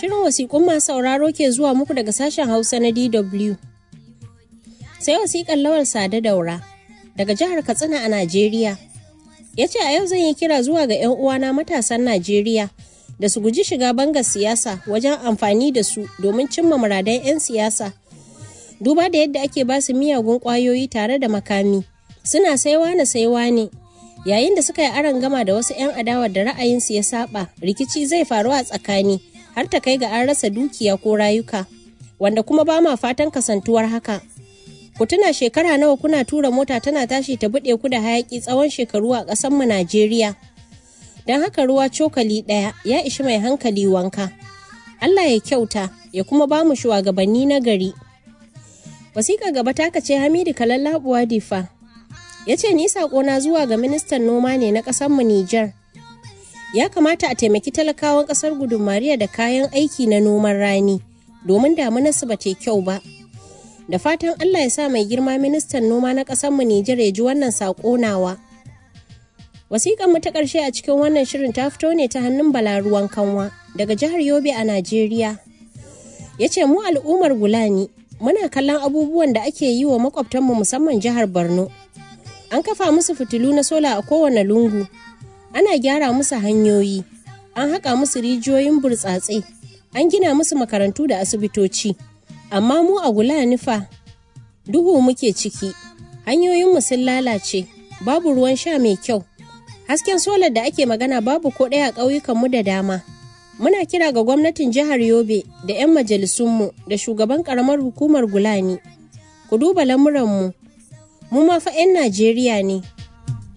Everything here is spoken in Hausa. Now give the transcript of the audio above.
Shirin wasiƙun masu sauraro ke zuwa muku daga sashen Hausa na DW. Sai wasiƙar Lawal Sade Daura daga jihar Katsina a Najeriya. Ya ce a yau zan yi kira zuwa ga 'yan uwana matasan Najeriya da su guji shiga bangar siyasa wajen amfani da su domin cimma muradan 'yan siyasa. Duba da yadda ake ba su miyagun ƙwayoyi tare da makami. Suna saiwa na saiwa ne. Yayin da suka yi aron gama da wasu 'yan adawar da ra'ayinsu ya saba, rikici zai faru a tsakani. har ta kai ga an rasa dukiya ko rayuka wanda kuma ba ma fatan kasantuwar haka ku tuna shekara nawa kuna tura mota tana tashi ta buɗe ku da hayaki tsawon shekaru a ƙasar mu Najeriya don haka ruwa cokali ɗaya ya ishi mai hankali wanka Allah ya kyauta ya kuma ba mu shugabanni na gari wasiƙa gaba ta ce Hamidu Kalallabuwa Difa ya ce ni saƙona zuwa ga ministan noma ne na ƙasar mu Nijar ya kamata a taimaki talakawan kasar gudunmariya da kayan aiki na noman rani domin damunarsu ba ta kyau ba da fatan allah ya sa mai girma ministan noma na mu nijar ya ji wannan saƙo nawa wasiƙan mu ta ƙarshe a cikin wannan shirin ta fito ne ta hannun balaruwan kanwa daga jihar yobe a najeriya ya ce mu al'ummar gulani muna kallon abubuwan da ake yi wa makwabtanmu musamman jihar borno an kafa musu fitilu na sola a kowane lungu ana gyara musu hanyoyi an haƙa musu rijiyoyin burtsatse an gina musu makarantu da asibitoci amma mu a gula nufa duhu muke ciki hanyoyinmu sun lalace babu ruwan sha mai kyau hasken solar da ake magana babu ko ɗaya a ƙauyukanmu da dama muna kira ga gwamnatin jihar yobe da 'yan majalisunmu da shugaban ƙaramar hukumar gulani ku duba lamuranmu mu ma fa 'yan najeriya ne